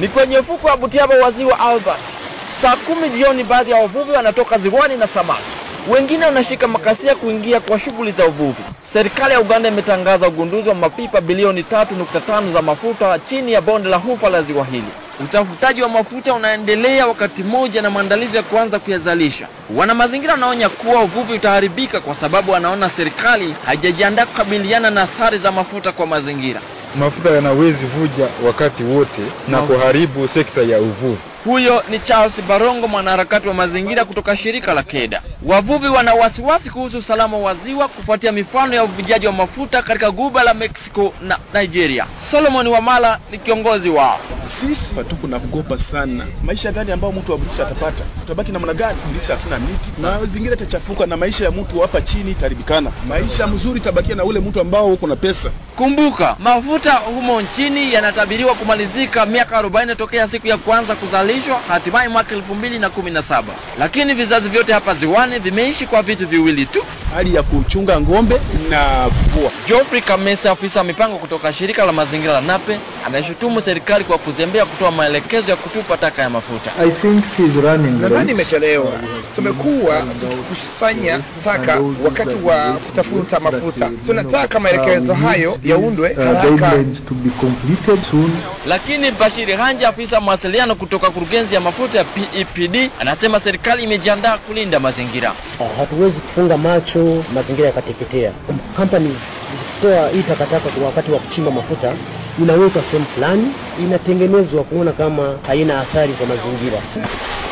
Ni kwenye ufukwe wa Butiaba wa ziwa Albert. Saa kumi jioni, baadhi ya wavuvi wanatoka ziwani na samaki, wengine wanashika makasia kuingia kwa shughuli za uvuvi. Serikali ya Uganda imetangaza ugunduzi wa mapipa bilioni 3.5 za mafuta chini ya bonde la hufa la ziwa hili. Utafutaji wa mafuta unaendelea wakati mmoja na maandalizi ya kuanza kuyazalisha. Wana mazingira wanaonya kuwa uvuvi utaharibika kwa sababu wanaona serikali haijajiandaa kukabiliana na athari za mafuta kwa mazingira. Mafuta yanawezi vuja wakati wote na kuharibu sekta ya uvuvi. Huyo ni Charles Barongo, mwanaharakati wa mazingira kutoka shirika la KEDA. Wavuvi wana wasiwasi kuhusu usalama wa ziwa kufuatia mifano ya uvujaji wa mafuta katika guba la Mexico na Nigeria. Solomon Wamala ni kiongozi wao. Sisi hatuko na kugopa sana. Maisha gani ambayo mtu wa Bulisi atapata? Tutabaki namna gani? Bulisi hatuna miti, mazingira itachafuka na maisha ya mtu hapa chini itaribikana. Maisha mzuri itabakia na ule mtu ambao uko na pesa. Kumbuka, mafuta humo nchini yanatabiriwa kumalizika miaka 40 tokea siku ya kwanza kuzalishwa, hatimaye mwaka 2017. Lakini vizazi vyote hapa ziwani vimeishi kwa vitu viwili tu, Hali ya kuchunga ng'ombe na kuvua. Geoffrey Kamese, afisa wa mipango kutoka shirika la mazingira la NAPE, ameshutumu serikali kwa kuzembea kutoa maelekezo ya kutupa taka ya mafuta. I think he's running Nadhani late. imechelewa. Tumekuwa tukikusanya taka wakati wa kutafuta mafuta. Tunataka maelekezo hayo yaundwe Uh, haraka. guidelines to be completed soon. Lakini Bashiri Hanja, afisa mawasiliano kutoka kurugenzi ya mafuta ya PEPD, anasema serikali imejiandaa kulinda mazingira. hatuwezi kufunga macho mazingira yakateketea. Companies zikitoa hii takataka kwa wakati wa kuchimba mafuta inawekwa sehemu fulani, inatengenezwa kuona kama haina athari kwa mazingira.